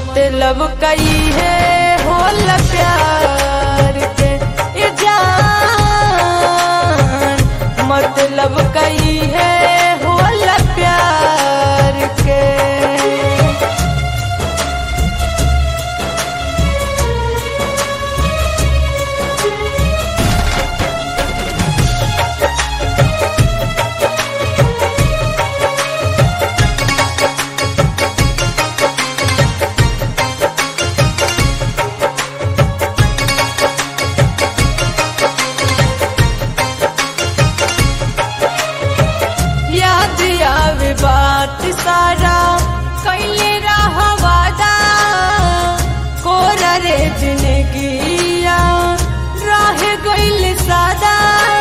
मतलब कई है होल प्यार के ए जान मतलब कई है होल प्यार के याद आवे बात सारा कैले रहवादा कोरा रे जिंदगिया रह गइल सादा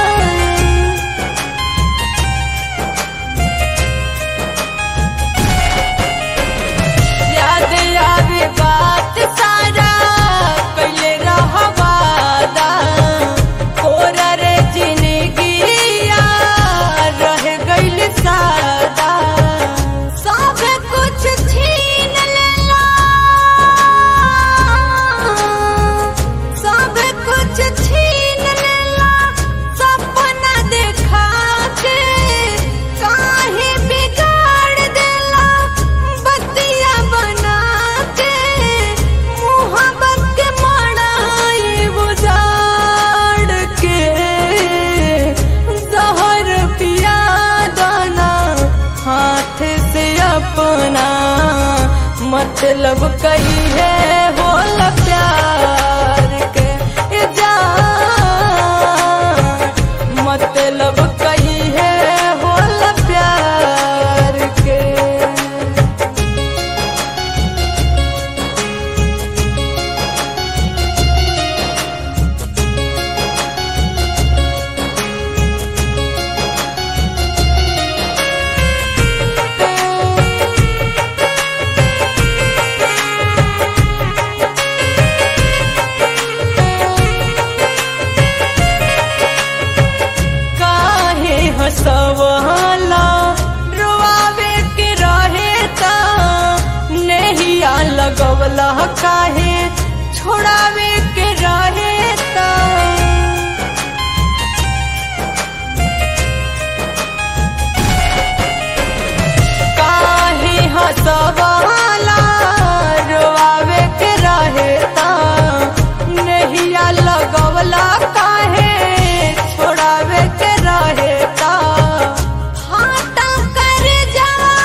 याद आवे बात सारा कैले रहवादा कोरा रे जिंदगिया रह गइल सादा सब कुछ छीन लेला सब कुछ छीन लेला सपना देखा के काहे बिगाड़ देला बतिया बना के मोहब्बत के मड़ाई बुझाड़ के जहर पिया दाना हाथ से अपना मतलब कही है होल प्यार के ए जान मतलब कही है होल प्यार के काहे हसवाला रोआवे के रहे ता नहिया लगवला काहे छोड़ावे के रहे ता काहे हसवाला रोआवे के रहे ता नहिया लगवला काहे छोड़ावे के रहे ता हाटा कर जावा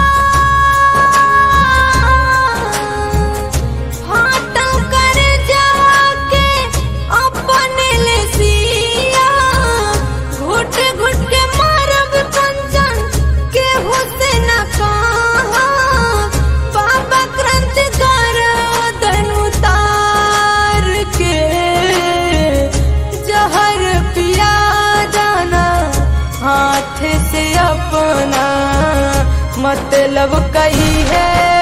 हाटा कर जावा के अपने ले सिया घुट घुट के मारब कंचन के हुसैन कहा बाबा क्रांति कर दनु तार के जहर पिया जाना हाथ से अपना मतलब कही है